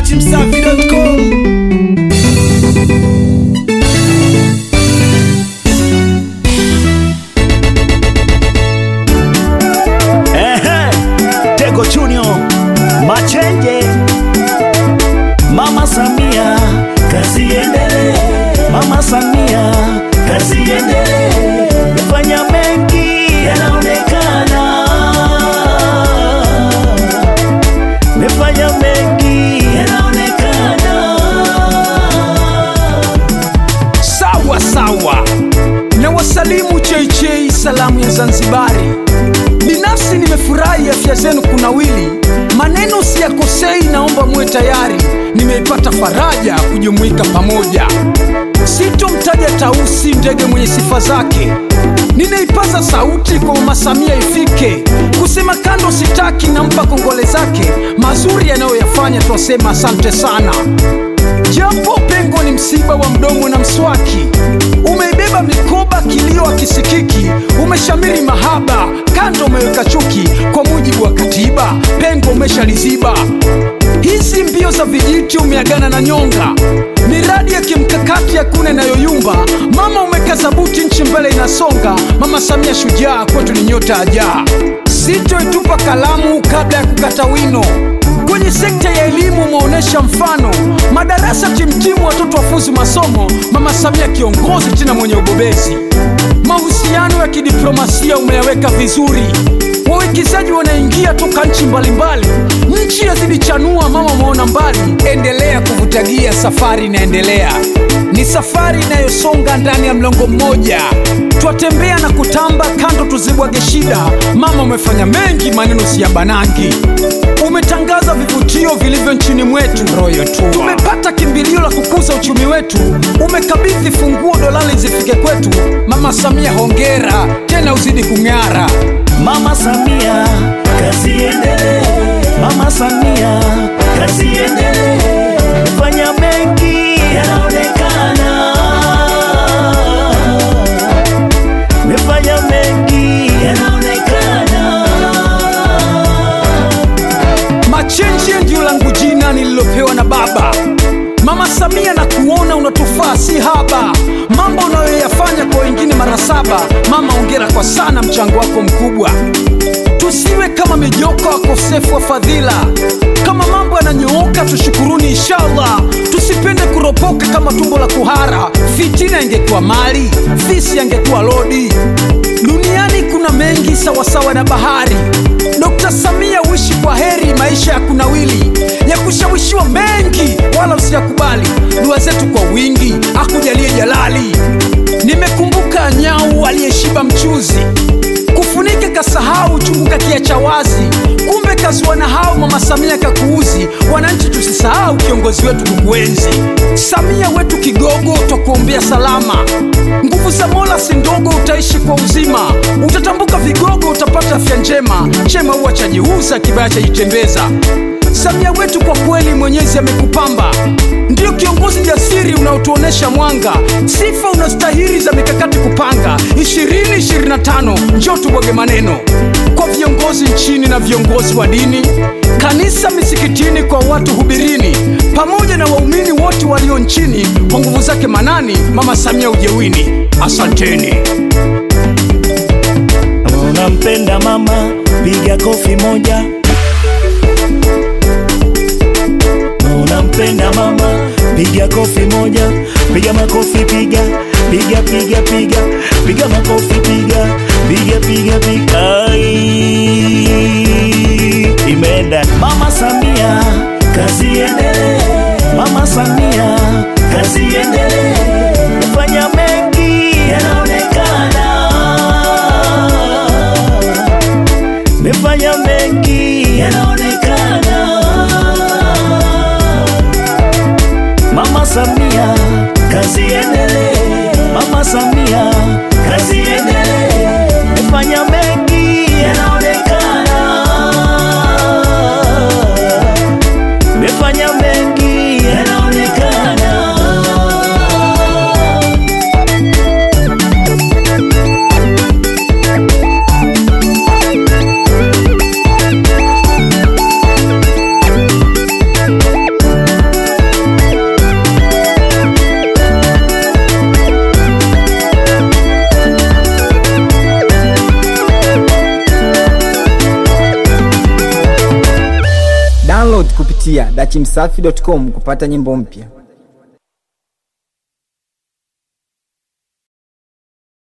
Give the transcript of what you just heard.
datimsafi.com Ehe, Tego Junior, Machenge, Mama Samia, kazi endelee. Mama Samia, kazi endelee. Fanya mengi yanaonekana, mefanya mengi yanaonekana. sawa sawa na wasalimu cheichei salamu ya zanzibari binafsi nimefurahi afya zenu kunawili maneno siyakosei naomba muwe tayari nimeipata faraja kujumuika pamoja sitomtaja tausi ndege mwenye sifa zake ninaipaza sauti kwa mama samia ifike kusema kando sitaki nampa kongole zake mazuri yanayoyafanya twasema asante sana japo pengo ni msiba wa mdomo na mswaki umeibeba mikoba kilio akisikiki umeshamiri mahaba kando umeweka chuki kwa mujibu wa katiba pengo umeshaliziba hizi mbio za vijiti umeagana na nyonga miradi ya kimkakati hakuna inayoyumba mama umekaza buti nchi mbele inasonga mama samia shujaa kwetu ni nyota ajaa sitoitupa kalamu kabla ya kukata wino kwenye sekta ya elimu umeonyesha mfano madarasa timtimu watoto wafuzi masomo mama samia kiongozi tena mwenye ubobezi mahusiano ya kidiplomasia umeyaweka vizuri wawekezaji wanaingia toka nchi mbalimbali nchi yazidichanua mama umeona mbali endelea kuvutagia safari inaendelea ni safari inayosonga ndani ya mlongo mmoja twatembea na kutamba kando tuzibwage shida mama umefanya mengi maneno si ya banangi umetangaza vivutio vilivyo nchini mwetu tumepata kimbilio la kukuza uchumi wetu umekabidhi funguo dolali zifike kwetu mama samia hongera tena uzidi kung'ara Mama Samia, kazi endelee. Mama Samia, kazi endelee. Fanya mengi yanaonekana, mefanya mengi yanaonekana. machenji ndio langu jina nililopewa na baba mama samia na kuona unatufaa si haba mambo unayoyafanya kwa wengine mara saba mama ongera kwa sana mchango wako mkubwa tusiwe kama mijoko wakosefu wa fadhila kama mambo yananyooka tushukuruni inshallah tusipende kuropoka kama tumbo la kuhara fitina ingekuwa mali fisi angekuwa lodi duniani kuna mengi sawasawa na bahari Dr. Samia uishi kwa heri maisha ya kunawili ya kushawishiwa mengi, wala usiyakubali. Dua zetu kwa wingi, akujalie jalali. Nimekumbuka nyau aliyeshiba mchuzi, kufunika kasahau chungu kakiacha wazi. Kumbe kazua na hao mama Samia kakuuzi. Wananchi tusisahau kiongozi wetu kukuenzi. Samia wetu kigogo, twakuombea salama. Nguvu za Mola si ndogo, utaishi kwa uzima. Utatambuka vigogo, utapata afya njema. Chema huwa chajiuza, kibaya chajitembeza. Samia wetu kwa kweli, Mwenyezi amekupamba, ndio kiongozi jasiri unaotuonesha mwanga. Sifa unastahili za mikakati kupanga. 2025 njoo tubwage maneno kwa viongozi nchini na viongozi wa dini, kanisa, misikitini, kwa watu hubirini, pamoja na waumini wote walio nchini. Kwa nguvu zake manani, mama Samia ujewini. Asanteni. Kama unampenda mama, piga kofi moja. Kama unampenda mama, piga kofi moja. Piga makofi, piga piga piga piga piga makofi, piga piga piga piga. Ai, Imeenda mama Samia, kazi endelee. Mama Samia, kazi endelee. Fanya mengi yanaonekana mefanya mengi yanaonekana. Mama Samia, kazi endelee. Mama Samia, kazi endelee. Mefanya mengi yanaonekana. Mefanya mengi yanaonekana. pitia dachimsafi.com kupata nyimbo mpya.